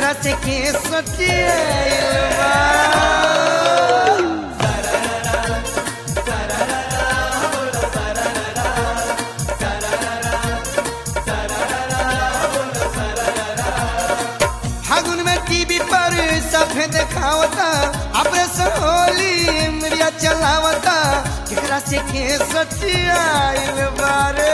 केकरा से के सटियाइल बा फागुन में टीवी पर सफेद खावता ऑपरेशन होली मिरिया चलावता केकरा से के सटियाइल बारे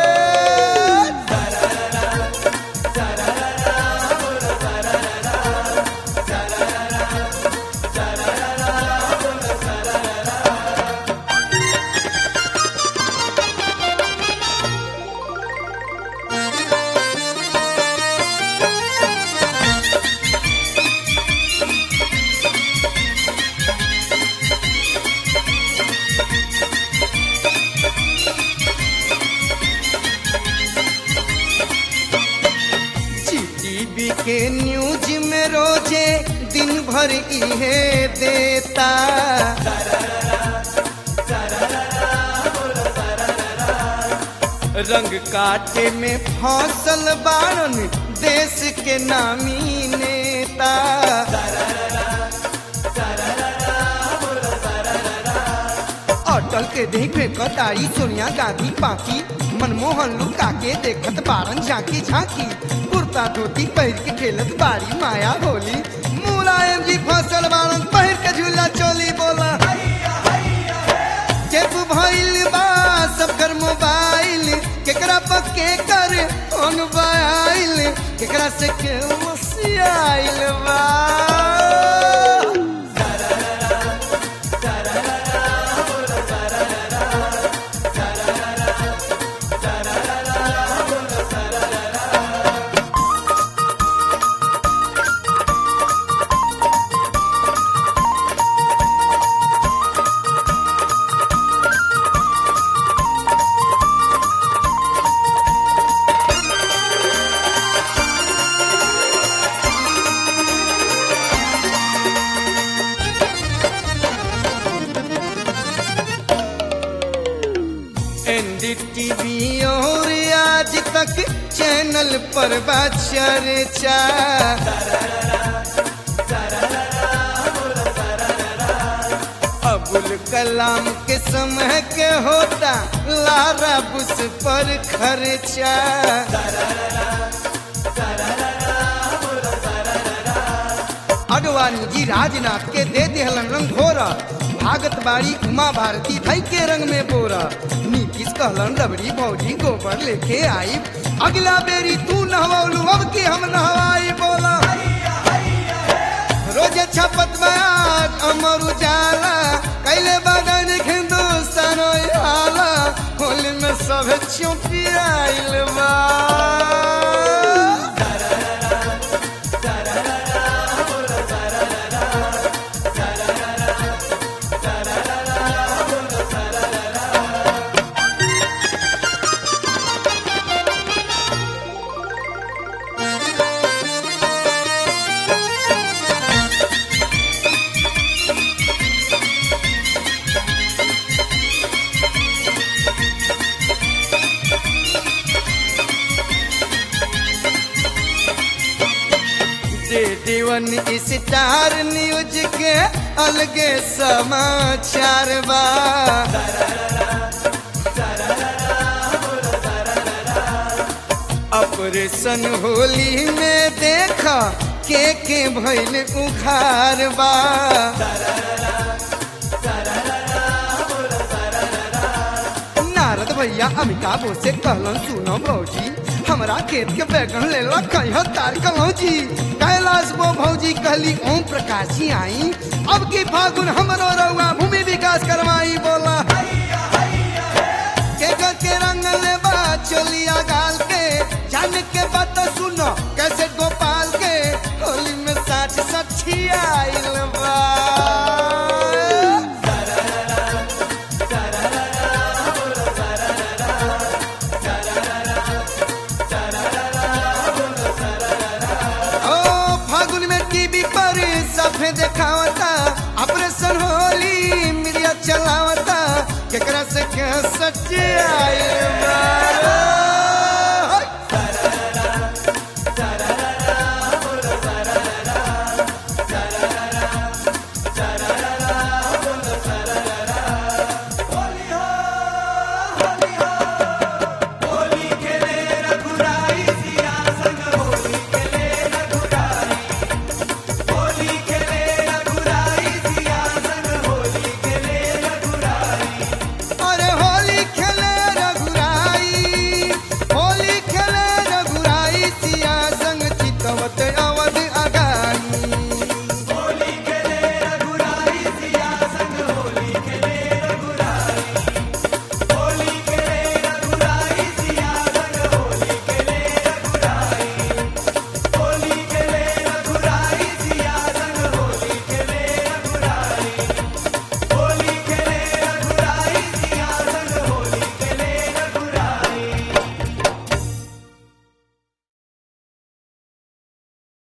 जीटीवी के न्यूज में रोजे दिन भर इहे देता रंग काटे में फसल बारन देश के नामी नेता अटल के देख कतारी सोनिया गांधी बाकी मनमोहन लुका के देखत बारन झांकी झांकी कुर्ता धोती पहिर के खेलत बारी माया होली मुलायम जी फसल बारन पहिर के झूला चोली बोला चेप भइल बा सबकर मोबाइल केकरा पक्के कर फोन बाइल केकरा से के मसियाइल बा एनडीटीवी और आज तक चैनल पर बा चर्चा अबुल कलाम के समय के होता लारा बुस पर खर्चा अडवाणी जी राजनाथ के दे दिहलन रंग घोरा भागत बाड़ी उमा भारती धई के रंग में बोरा नीतीश कहलन रबड़ी भौजी गोबर लेके आई अगला बेरी तू नहवलू अब के हम नहवाई बोला रोजे छपत बयान अमर उजाला कैले बगन हिंदुस्तान हाला होली में सब चुपियाइल बा दे दीवन स्टार न्यूज के अलगे समाचार बा ऑपरेशन होली में देखा के के भइल उखार बा नारद भैया अमिताभ से कहलन सुनो भौजी हमरा खेत के बैगन ले ला कहियो तार कलौजी कैलाश वो भौजी कहली ओम प्रकाश जी आई अब की फागुन हमरो रउआ भूमि विकास करवाई बोला के ग के रंग ले बा चलिया गाल के जान के बात सुनो कैसे गोपाल के होली में साठ सठिया आइल बा ओ फागुन में टीवी पर सफे देखावता ऑपरेशन होली मीडिया चलावता केकरा से के सच्ची आइल बा